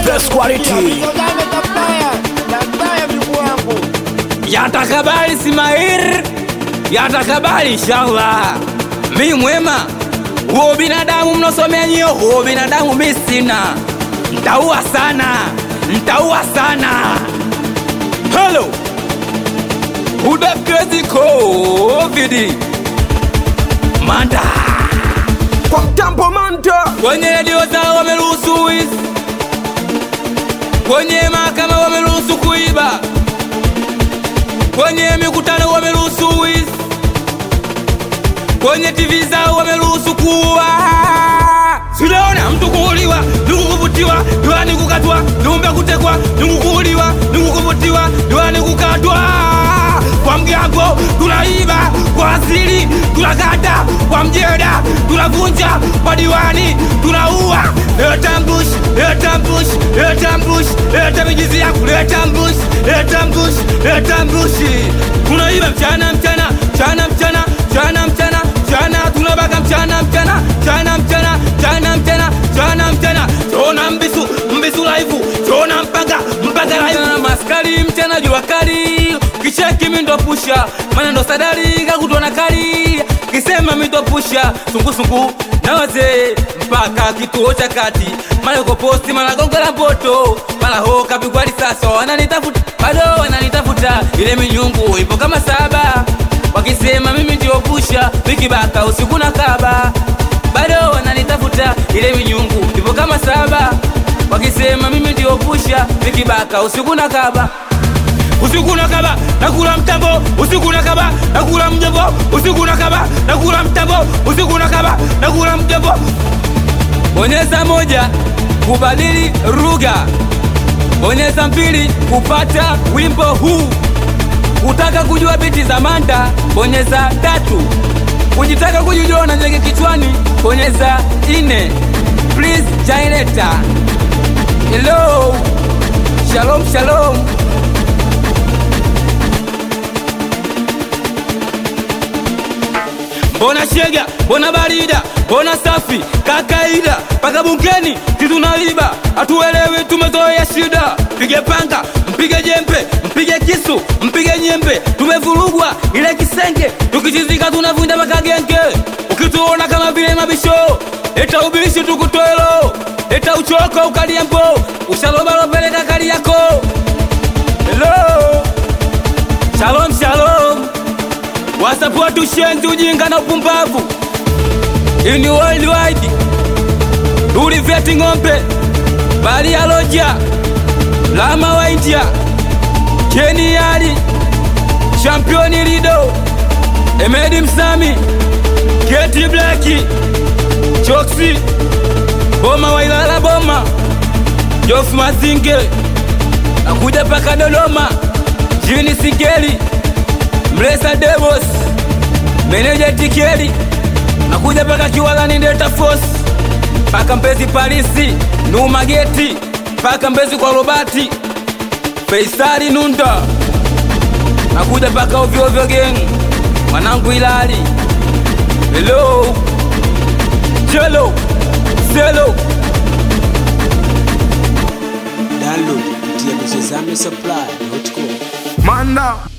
best quality. yatakabali Ismail, yatakabali inshallah. Mi mwema huo binadamu mnosomea nyio, huo binadamu mi sina, ntaua sana, ntaua sana. Hello udakezi covid manda Kwa mtambo manta. kwenye redio zao wameruhusu wizi, kwenye mahakama wameruhusu kuiba, kwenye mikutano wameruhusu wizi, kwenye TV zao wameruhusu kuua. Sijaona mtu kuuliwa, ndugu kuvutiwa, diwani kukatwa, viumbe kutekwa, ndugu kuuliwa, ndugu kuvutiwa, diwani kukatwa. Kwa mgambo tunaiba, kwa asili tunakata, kwa mjeda tunavunja, kwa diwani tunaua. Leta mbush, leta mbush, leta mbush, leta mijizi yangu, leta mbush, leta mbush, leta mbushi. Tunaiba mchana mchana, mchana mchana, mchana mchana, mchana tunabaka mchana mchana, mchana mchana, mchana mchana, mchana mchana. Tona mbisu, mbisu laifu, tona mpaka, mpaka laifu. Maskari mchana jua kali, kicheki mindo pusha, mana ndo sadari kakutona kali. Kisema mindo pusha, sungusungu na wazee mpaka kituo cha kati, mara uko posti, mara gongo la mboto, mara ho kapigwa risasi, wananitafuta bado wananitafuta, ile minyungu ipo kama saba, wakisema mimi ndio pusha, wikibaka usiku na kaba, bado wananitafuta, ile minyungu ipo kama saba, wakisema mimi ndio pusha, wikibaka usiku na kaba usiku na kaba nakula mtambo usiku na kaba nakula mjombo usiku na kaba nakula mtambo usiku na kaba nakula mjombo bonyeza moja kubadili lugha bonyeza mbili kupata wimbo huu kutaka kujua biti za manda bonyeza tatu kujitaka kujijua na nyege kichwani bonyeza ine please jaileta hello shalom shalom mbona shega mbona barida mbona safi kakaida mpaka bungeni titunaiba hatuelewi tumezoea shida mpige panga mpige jembe mpige kisu mpige nyembe tumevurugwa ile kisenge tukichizika tunavunja mpaka genge ukituona kama vile mabisho eta ubishi tukutwelo eta uchoko ukaliambo ushalobalopeleka kali yako hello shalom shalom wasapoti ushenzi ujinga na upumbavu ini worldwide ulivyeti ng'ombe bali ya loja lama wa india keniali championi lido emedi msami keti blaki choksi boma wa ilala boma jofu mazinge nakuja paka dodoma jini sigeli mlesa devos meneja tikeli nakuja paka kiwalani delta force paka mbezi parisi numageti paka mbezi kwa robati feisari nunda nakuja paka ovyoovyo geng mwanangu ilali helo chelo selo download kupitia kuchezame supply.com Manda.